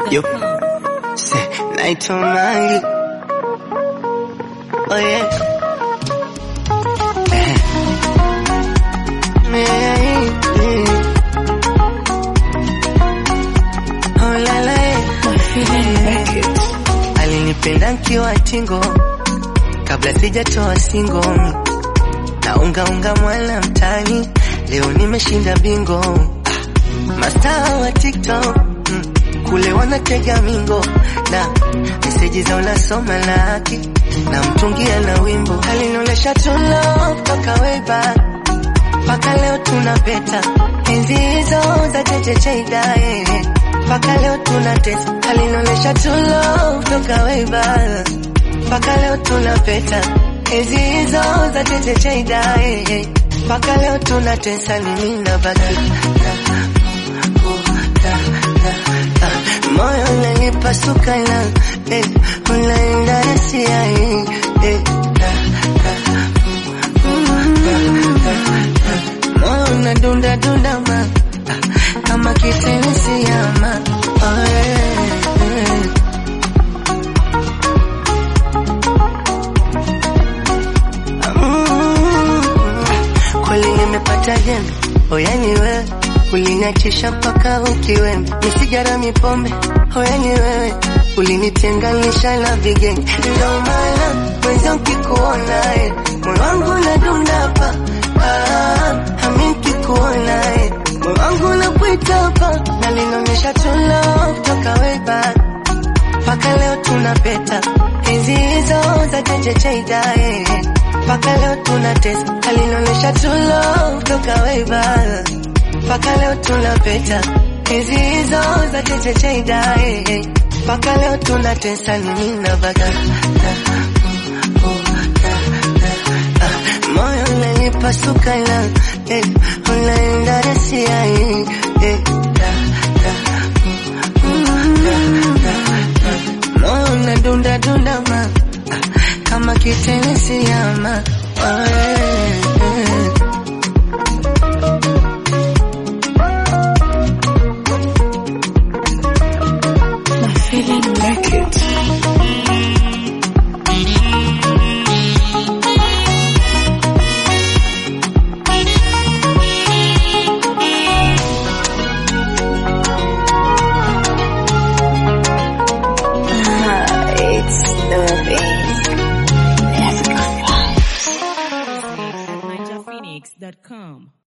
Yo, say, naitwa Mangi. Oh yeah. Eh. Yeah, yeah. Oh la la, yeah. Alinipenda nkiwa tingo kabla sijatoa singo na unga unga mwala mtani, leo nimeshinda bingo. Ah, Mastaa wa TikTok mm, kule wanatega mingo na meseji za unasoma laki na mtungia na wimbo alinionyesha tulo toka way back mpaka leo tuna peta enzi hizo za chechecheida eh. mpaka leo tuna tesa alinionyesha tulo toka way back mpaka leo tuna peta enzi hizo za chechecheida eh. mpaka leo tuna tesa ni mimi na baki moyo unanipasuka na eh, unaenda rasia eh, eh, moyo unadunda dunda ma ah, kama kitenesi ama oh, eh, eh. Mm, kweli nimepata jembe oyani wewe uliniachisha mpaka ukiwembe misigara mipombe oyani wewe ulinitenganisha na vigenge ndo maana mwenza nkikuona eh, moyo wangu nadunda pa ah, ami nkikuona eh, moyo wangu nakuita pa nalinaonyesha tulo toka way back mpaka leo tuna peta enzi hizo za chechecheida eh. mpaka leo tuna tesa alinaonyesha tulo toka way back mpaka leo tuna peta enzi hizo za chechecheida eh. mpaka leo tuna tesa ni mimi na baga moyo unanipasuka na eh, unaenda rasia eh, eh, da, da, moyo unadunda dunda ma ah, kama kitenesi ama oh, yeah.